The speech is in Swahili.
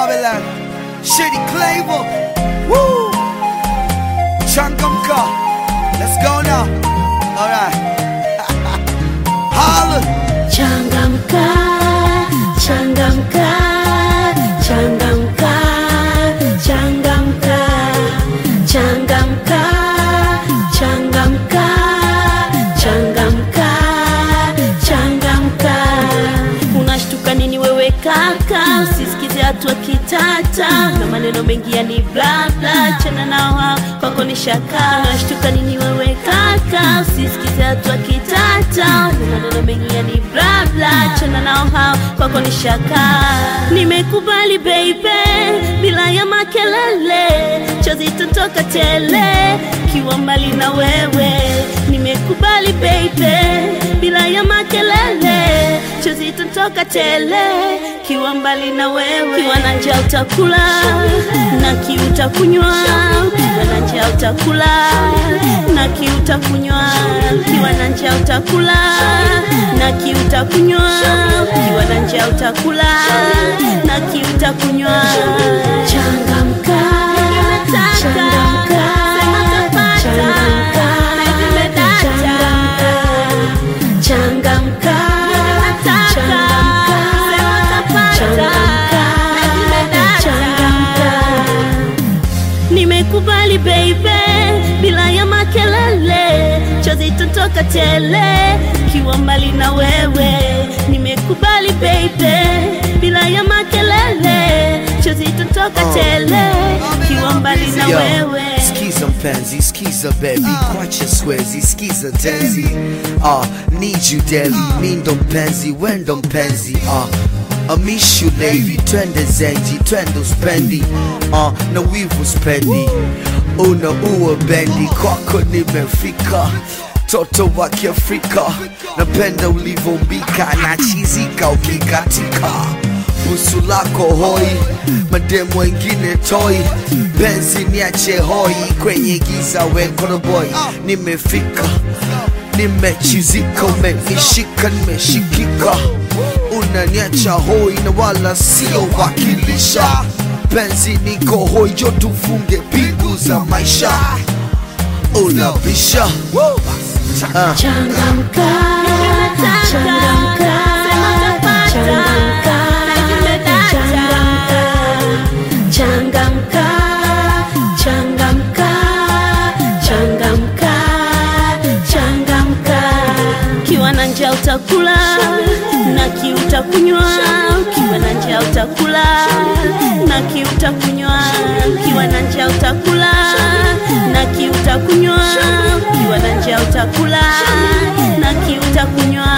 Babylon. Shady Claver. Woo! Changamka. Let's go now. Alright. Holla. Changamka, changamka, changamka, changamka, changamka, changamka, changamka, changamka. Unashtuka nini wewe kaka? Usisikize hatua kitata na maneno mengi yani bla bla, chana nao hao kwako ni shaka. Unashtuka nini wewe kaka? Usisikize hatua kitata na maneno mengi yani bla bla, chana nao hao kwako ni shaka. Nimekubali baby, bila ya makelele, chozi totoka tele, kiwa mbali na wewe. Nimekubali baby, bila ya makelele, chozi totoka tele, kiwa mbali na wewe. Kiwa na njaa utakula na kiu utakunywa, kiwa na njaa utakula na kiu utakunywa, kiwa na njaa utakula na kiu utakunywa, kiwa na njaa utakula na kiu utakunywa. Changamka, changamka, changamka, changamka, changamka, changamka, changamka. Nimekubali baby, bila ya makelele, chozi totoka tele, kiwa mbali na wewe. Nimekubali baby, bila ya makelele, chozi totoka tele, kiwa mbali na Yo, wewe. Skiza mpenzi, skiza baby, kwacha swezi, skiza tenzi. Ah, need you daily, mi ndo mpenzi, we ndo mpenzi. Ah, I miss you lady, twende zenji, twende uspendi. Ah, na wivu spendi, una uwa bendi, kwako nimefika. Toto wa Kiafrika, napenda ulivombika na chizika ukikatika busu lako hoi, mademu wengine toi, penzi niache hoi, kwenye giza wekoro boy, nimefika nimechizika, umenishika, nimeshikika, unaniacha hoi na wala sio wakilisha, penzi niko hoi, jo tufunge pigu za maisha, unabisha Ah. Changamka, changamka, changamka, changamka, changamka, changamka, changamka. Kiwa na njaa utakula na kiu utakunywa, kiwa na njaa utakula na kiu utakunywa, kiwa na njaa utakula na kiu utakunywa, kiwa na njaa utakula na kiu utakunywa.